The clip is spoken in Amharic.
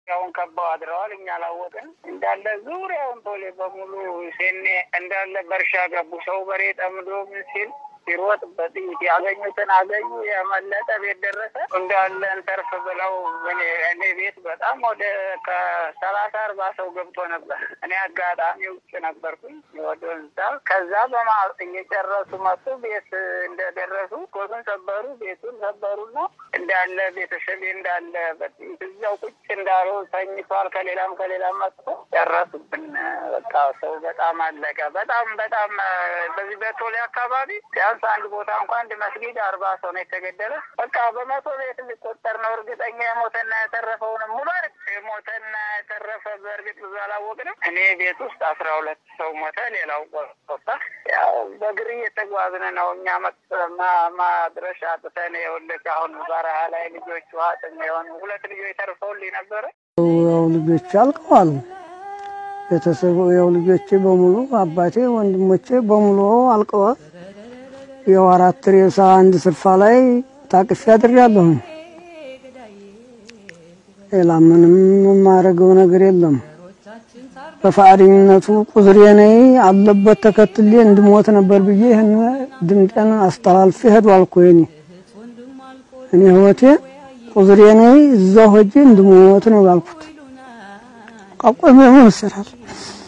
ያውን ከበው አድረዋል። እኛ አላወቅን እንዳለ ዙሪያውን ቶሌ በሙሉ ሴኔ እንዳለ በእርሻ ገቡ። ሰው በሬ ጠምዶ ምን ሲል ሲሮጥ በጥይት ያገኙትን አገኙ። የመለጠ ቤት ደረሰ እንዳለ እንተርፍ ብለው እኔ ቤት በጣም ወደ ከሰላሳ አርባ ሰው ገብቶ ነበር። እኔ አጋጣሚ ውጭ ነበርኩኝ ወደ እንዛ ከዛ በማ እየጨረሱ መጡ። ቤት እንደደረሱ ኮቱን ሰበሩ፣ ቤቱን ሰበሩና እንዳለ ቤተሰብ እንዳለ በጥይት እዛው ቁጭ እንዳሉ ተኝቷል። ከሌላም ከሌላም መጥቶ ጨረሱብን። በቃ ሰው በጣም አለቀ። በጣም በጣም በዚህ በቶሌ አካባቢ ቢያንስ አንድ ቦታ እንኳ አንድ መስጊድ አርባ ሰው ነው የተገደለ። በቃ በመቶ ቤት ሊቆጠር ነው። እርግጠኛ የሞተና የተረፈውንም ሙሉ የሞተና የተረፈ በእርግጥ ብዙ አላወቅንም። እኔ ቤት ውስጥ አስራ ሁለት ሰው ሞተ፣ ሌላው ቆጣ። ያው በእግር እየተጓዝን ነው እኛ ማድረሻ አጥተን የውልቅ አሁን በረሃ ላይ ልጆች ውሃ ጥም የሆኑ ሁለት ልጆች ተርፈውልኝ ነበረ። ያው ልጆች አልቀዋል። ቤተሰቡ ያው ልጆቼ በሙሉ አባቴ፣ ወንድሞቼ በሙሉ አልቀዋል። ያው አራት ሬሳ አንድ ስርፋ ላይ ታቅፌ አድሬያለሁኝ። ሌላ ምንም የማደርገው ነገር የለም። በፈቃደኝነቱ ቁዝሬ ነይ አለበት ተከትሌ እንድሞት ነበር ብዬ ይህን ድምጤን አስተላልፌ ሄዷል እኮ የኔ እኔ ህይወቴ ቁዝሬ ነይ እዛው ሆጄ እንድሞት ነው ያልኩት። ቃቆም መሰራል